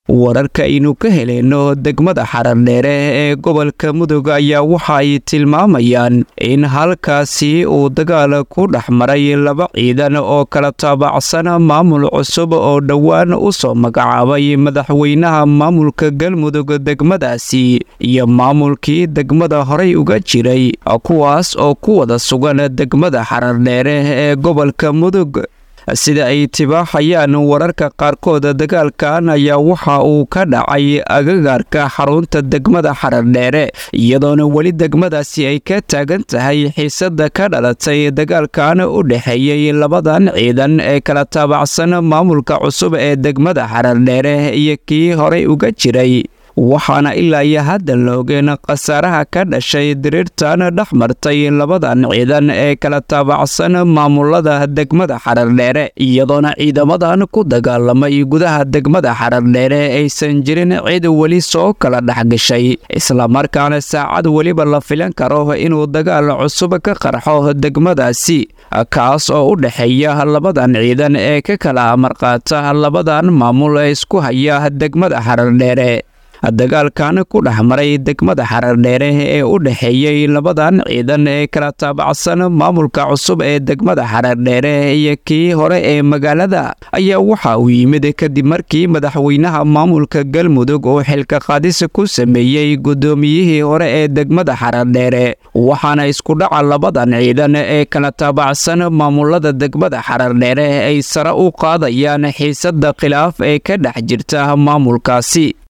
wararka aynu ka heleyno degmada xarardheere ee gobolka mudug ayaa waxa ay tilmaamayaan in halkaasi uu dagaal ku dhex maray laba ciidan oo kala taabacsan maamul cusub oo dhowaan u soo magacaabay madaxweynaha maamulka galmudug degmadaasi iyo maamulkii degmada horey uga jiray kuwaas oo ku wada sugan degmada xarardheere ee gobolka mudug sida ay tibaaxayaan wararka qaarkood dagaalkan ayaa waxa uu ka dhacay agagaarka xarunta degmada xarardheere iyadoona weli degmadaasi ay ka taagan tahay xiisada ka dhalatay dagaalkan u dhexeeyey labadan ciidan ee kala taabacsan maamulka cusub ee degmada xarardheere iyo kii horey uga jiray waxaana ilaa iyo hadda la ogeen khasaaraha ka dhashay diriirtan dhex martay labadan ciidan ee kala taabacsan maamulada degmada xarardheere iyadoona ciidamadan ku dagaalamay gudaha degmada xarardheere aysan jirin cid weli soo kala dhexgashay islamarkaana saacad weliba la filan karo inuu dagaal cusub ka qarxo degmadaasi kaas oo u dhexeeya labadan ciidan ee ka kala amarqaata labadan maamul ee isku haya degmada xarardheere dagaalkan ku dhex maray degmada xarardheere ee u dhexeeyey labadan ciidan ee kala taabacsan maamulka cusub ee degmada xarardheere iyo kii hore ee magaalada ayaa waxa uu yimid kadib markii madaxweynaha maamulka galmudug uu xilka qaadis ku sameeyey guddoomiyihii hore ee degmada xarardheere waxaana isku dhaca labadan ciidan ee kala taabacsan maamulada degmada xarardheere ay sare u qaadayaan xiisada khilaaf ee ka dhex jirta maamulkaasi